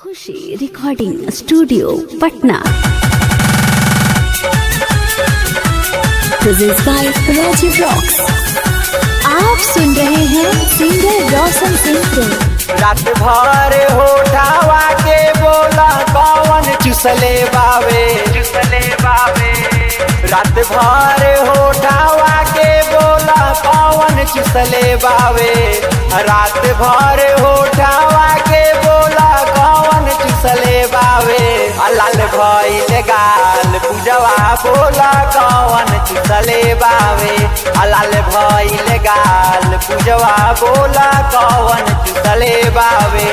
Khushi recording studio Patna Presents by Rajiv Rocks. आप सुन रहे हैं सिंगर रोशन सिंह को रात भर होठावा के बोला कौन चुसले बावे चुसले बावे रात भर होठावा के बोला कौन चुसले बावे रात भर होठावा के बोला कौन चुसले बावे लाल भइल गाल पूजवा बोला कौन चुसले बावे लाल भइल गाल पूजवा बोला कौन चुसले बावे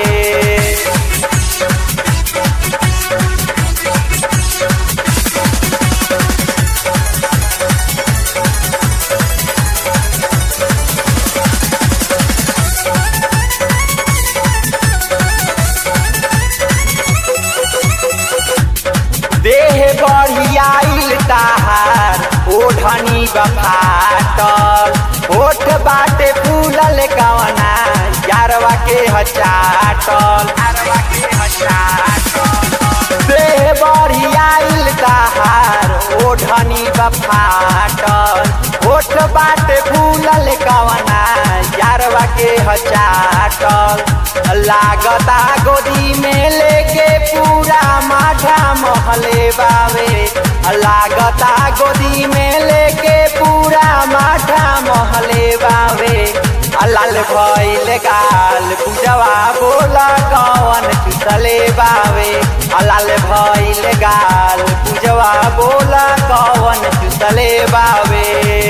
देह बढ़ियाइल ताहार ओढ़नी बफाटल ओठ बाटे फूलल कवना यारवा के हचाटल यारवा के हचाटल देह बढ़ियाइल ताहार ओढ़नी बफाटल ओठ बाटे फूलल कवना यारवा के हचाटल लागता गोदी में लेके पूरा माठा महले बावे लागता गोदी में लेके पूरा माठा महले बावे लाल भइल गाल पूजवा बोला कौन चुसले बावे लाल भइल गाल पूजवा बोला कौन चुसले बावे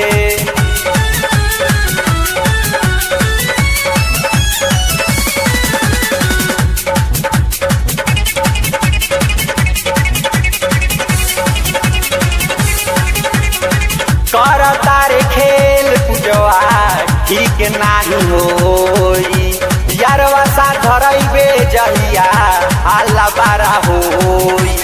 कर तारे खेल पूजवा ठीक नाही होई यारवा सा धरैबे जहिया आला बारा होई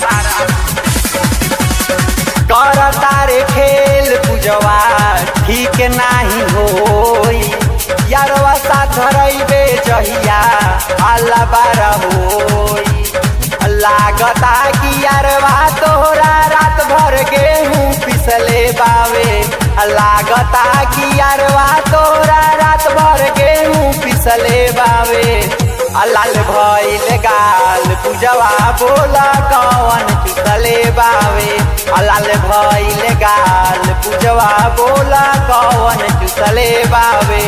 कर तारे खेल पूजवा ठीक नाही होई यारवा सा धरैबे जहिया आला बारा होई लागता कि यारवा तोहरा रात भर गेहूं पिसले बावे लागता कि यारवा तोहरा रात भर गेहूं पिसले बावे लाल भइल गाल पूजवा बोला कौन चुसले बावे लाल भइल गाल पूजवा बोला कौन चुसले बावे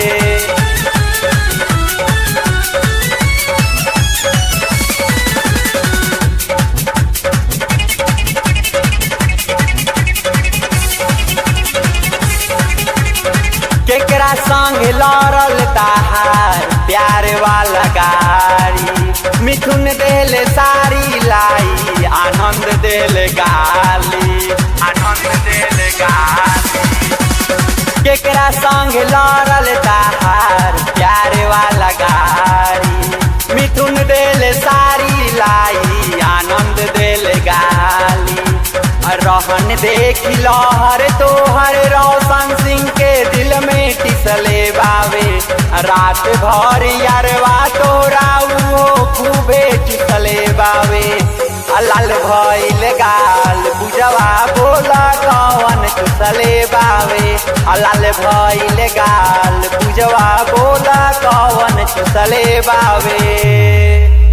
केकरा संग लड़ल ताहार प्यार वाला गाड़ी मिथुन देल सारी लाई आनंद देल गाली आनंद देल गाली केकरा संग लड़ल ताहार प्यार वाला गाड़ी मिथुन देल सारी लाई आनंद देल गाली रहन देख लहर तोहर रोशन सिंह के दिल में टिसले बावे रात भर यारवा तोरा उहो खूबे टिसले बावे लाल भइल गाल पूजवा बोला कौन चुसले बावे लाल भइल गाल पूजवा बोला कौन चुसले बावे